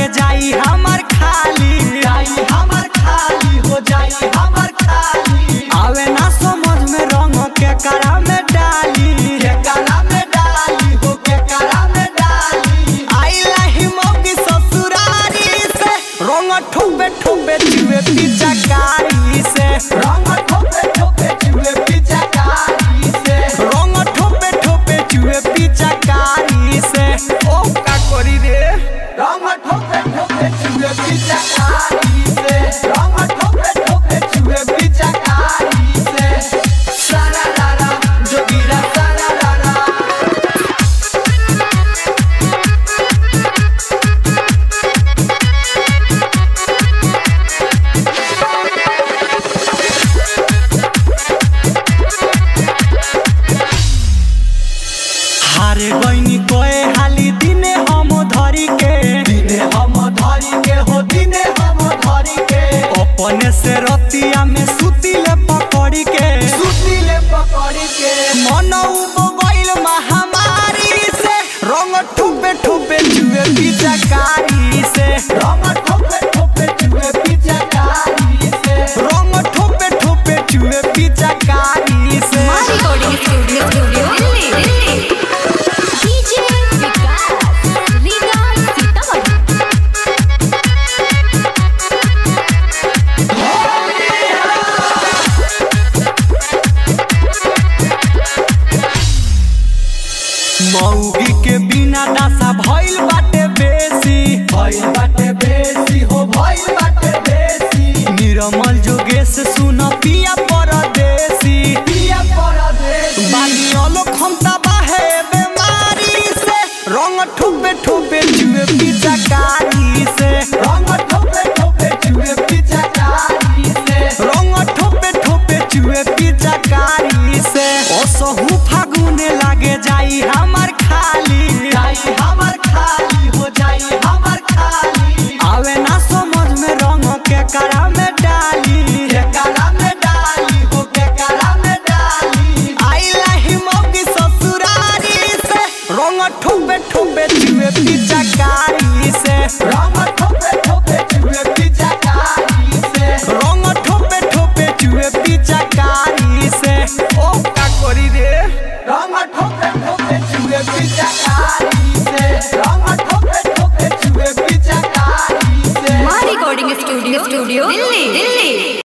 लागे जाई हमर खाली जाई हमर खाली हो जाई हमर खाली आवे ना समझ में रंग के करा में डाली के कला में डाली हो के कला में डाली आइला ही मौकी ससुरारी से रंग ठोबे ठोबे चुए पिचकारी से रंग ठोपे ठोपे चुए पिचकारी से रंग ठोबे ठोबे चुए पिचकारी से ओ का करी रे रंग ठोपे ठोपे चुए पिचकारी से रंग ठोपे ठोपे चुए पिचकारी से सारा लाला जोगीरा सारा लाला हारे गईनी कोए हाली दिने हम धरी के दिने हम धरी के हो दिने हम धरी के अपने से रतिया में सुतिले पकड़ी के सुतिले पकड़ी के मन गईल महामारी से रंग ठोपे ठोपे जुए पिचकारी से रंग ठोपे ठोपे चुए पिचकारी से रंग ठोपे ठोपे जुए पिचकारी से recording studio studio Delhi Delhi DJ Vikas Riga Sitamarhi मौगी के बिना दासा भइल बाटे बेसी भइल बाटे बेसी हो भइल बाटे बेसी निरमल जोगेश सुन पिया परदेसी पिया परदेसी बानी अलो खमता बाहे बेमारी से रंग ठोपे ठोपे जुए पिचकारी से रंग ठोपे ठोपे चुए पिचकारी से रंग ठोपे ठोपे जुए पिचकारी से असहु फागुने लागे जाई हमर खाली जाई हमर खाली हो जाई हमर खाली आवे ना समझ में रंग के करा में डाली के कला में डाली हो के कला में डाली आइला ही मौकी ससुरारी से रंग ठोपे ठोपे जुए पिचकारी से रंग ठोपे ठोपे चुए पिचकारी से रंग ठोपे ठोपे जुए पिचकारी से ओ का करी रे रंग ठोपे ठोपे चुए पिचकारी से रंग ठोपे ठोपे चुए पिचकारी से recording studio studio Delhi Delhi